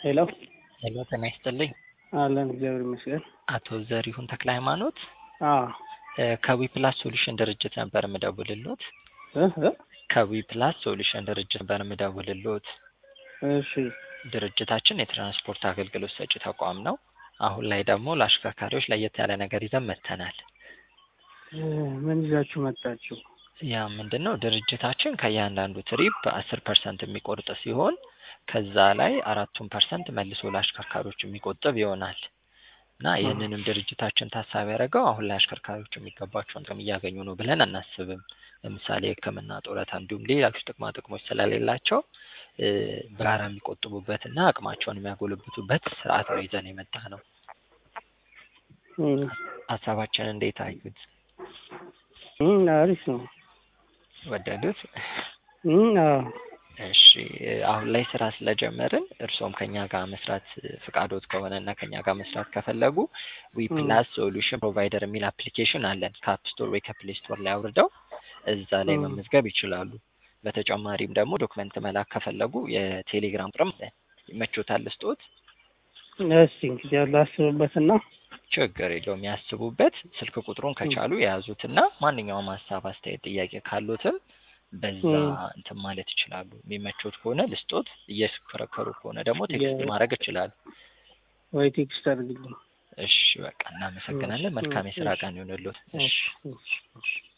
ሄሎ ሄሎ ጤና ይስጥልኝ። አለን እግዚአብሔር ይመስገን። አቶ ዘሪሁን ተክለ ሃይማኖት አዎ ከዊ ፕላስ ሶሉሽን ድርጅት ነበር የምደውልሎት። እ እ ከዊ ፕላስ ሶሉሽን ድርጅት ነበር የምደውልሎት። እሺ ድርጅታችን የትራንስፖርት አገልግሎት ሰጪ ተቋም ነው። አሁን ላይ ደግሞ ለአሽከርካሪዎች ለየት ያለ ነገር ይዘን መጥተናል። እ ምን ይዛችሁ መጣችሁ? ያ ምንድን ነው? ድርጅታችን ከእያንዳንዱ ትሪፕ አስር ፐርሰንት የሚቆርጥ ሲሆን ከዛ ላይ አራቱን ፐርሰንት መልሶ ለአሽከርካሪዎች የሚቆጥብ ይሆናል እና ይህንንም ድርጅታችን ታሳቢ ያደረገው አሁን ላይ አሽከርካሪዎች የሚገባቸውን ጥቅም እያገኙ ነው ብለን አናስብም። ለምሳሌ ሕክምና፣ ጡረታ እንዲሁም ሌሎች ጥቅማ ጥቅሞች ስለሌላቸው እ በጋራ የሚቆጥቡበትና አቅማቸውን የሚያጎለብቱበት ስርዓት ነው ይዘን የመጣ ነው። እም ሀሳባችን እንዴት አዩት? እም አሪፍ ነው። ወደዱት? እም አዎ እሺ አሁን ላይ ስራ ስለጀመርን እርስዎም ከኛ ጋር መስራት ፍቃዶት ከሆነ እና ከኛ ጋር መስራት ከፈለጉ ዊ ፕላስ ሶሉሽን ፕሮቫይደር የሚል አፕሊኬሽን አለን። ከአፕ ስቶር ወይ ከፕሌይ ስቶር ላይ አውርደው እዛ ላይ መመዝገብ ይችላሉ። በተጨማሪም ደግሞ ዶክመንት መላክ ከፈለጉ የቴሌግራም ቁጥርም አለን። ይመቾታል ልስጦት? እስቲ እንግዲህ ያለ አስብበትና ችግር የለውም ያስቡበት። ስልክ ቁጥሩን ከቻሉ የያዙትና ማንኛውም ሀሳብ፣ አስተያየት፣ ጥያቄ ካሉትም በዛ እንትን ማለት ይችላሉ። የሚመቾት ከሆነ ልስጦት፣ እየሽከረከሩ ከሆነ ደግሞ ቴክስት ማድረግ ይችላሉ። ወይ ቴክስት አድርግልኝ። እሺ በቃ እናመሰግናለን። መልካም የስራ ቀን ይሆንልዎት። እሺ እሺ እሺ